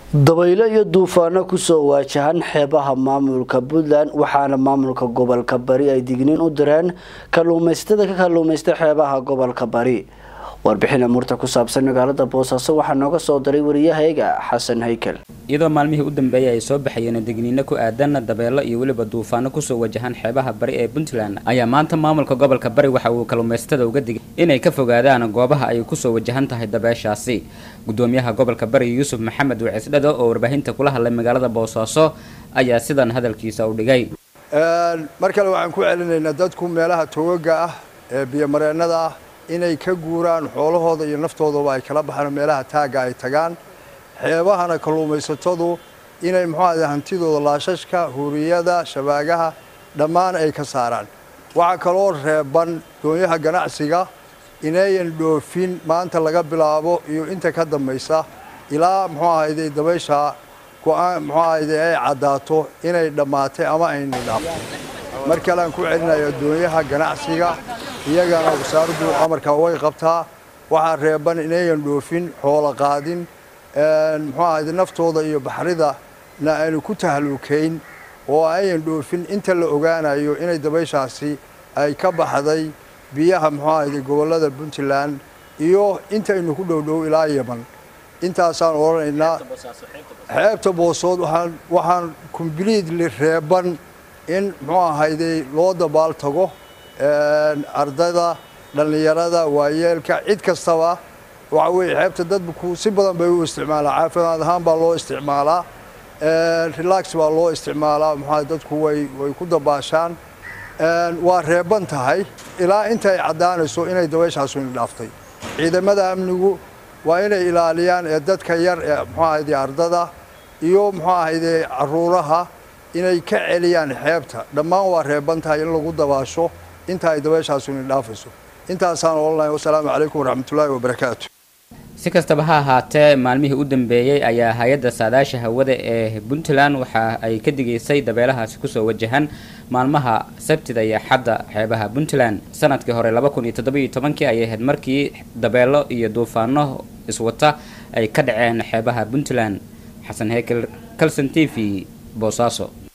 dabaylo iyo duufaano kusoo waajahan xeebaha maamulka puntland waxaana maamulka gobolka bari ay digniin u direen kalluumaysatada ka kalluumaysta xeebaha gobolka bari warbixin amuurta ku saabsan magaalada boosaaso waxaa nooga soo diray wariyahayga xasan haykel iyadoo maalmihii u dambeeyay ay soo baxayeen digniino ku aadan dabeelo iyo weliba duufaano kusoo wajahan xeebaha bari ee puntland ayaa maanta maamulka gobolka bari waxa uu kalluumaysatada uga digay inay ka fogaadaan goobaha ay kusoo wajahan tahay dabeeshaasi gudoomiyaha gobolka bari yuusuf maxamed wacisdhado oo warbaahinta kula hadlay magaalada boosaaso ayaa sidan hadalkiisa u dhigay mar kale waxaan ku celinaynaa dadku meelaha togaga ah ee biyomareennada ah inay ka guuraan xoolahooda iyo naftoodaba ay kala baxaan meelaha taagga ay tagaan xeebahana kalluumaysatadu inay muxuuahade hantidooda laashashka huuriyada shabaagaha dhammaan ay ka saaraan waxaa kaloo reeban doonyaha ganacsiga inayan dhoofin maanta laga bilaabo iyo inta ka dambaysa ilaa muxuu ahayde dabaysha go-aan muxuu ahayde ay caddaato inay dhammaatay ama ayna dhaafto mar kale aan ku celinayo doonyaha ganacsiga iyagana wasaaraddu amarka way qabtaa waxaa reeban inayan dhoofin xoolo qaadin muxuu ahayde naftooda iyo baxridana aynu ku tahluukayn oo ayan dhoofin inta la ogaanayo inay dabayshaasi ay ka baxday biyaha muxuu ahayde gobollada puntland iyo intaynu ku dhowdhow ilaa yeman intaasaan odhanaynaa xeebta boosood waxaan kombliitli reeban in muxuu ahayde loo dabaal tago ardayda dhallinyarada waayeelka cid kastaba waxa weeye xeebta dadku si badan bay u isticmaalaa caafimaad ahaan baa loo isticmaalaa relax baa loo isticmaalaa muxua dadku way way ku dabaashaan waa reeban tahay ilaa inta ay caddaanayso inay dabayshaas ina dhaaftay ciidamada amnigu waa inay ilaaliyaan ee dadka yar ee muxuu ahayde ardada iyo muxuu ahayde caruuraha inay ka celiyaan xeebta dhammaan waa reeban tahay in lagu dabaasho inta ay dabayshaas ina dhaafayso intaasaan odhanahay wasalaamu calaykum waraxmatullaahi wabarakaatu si kastaba ha ahaatee maalmihii u dambeeyey ayaa hay-adda saadaasha hawada ee puntland waxa ay ka digaysay dabeelahaasi kusoo wajahan maalmaha sabtida iyo xadda xeebaha puntland sanadkii hore laba kun iyo toddobiiyo tobankii ayay ahayd markii dabeelo iyo duufaano iswata ay ka dhaceen xeebaha puntland xasan hekel calson t v boosaaso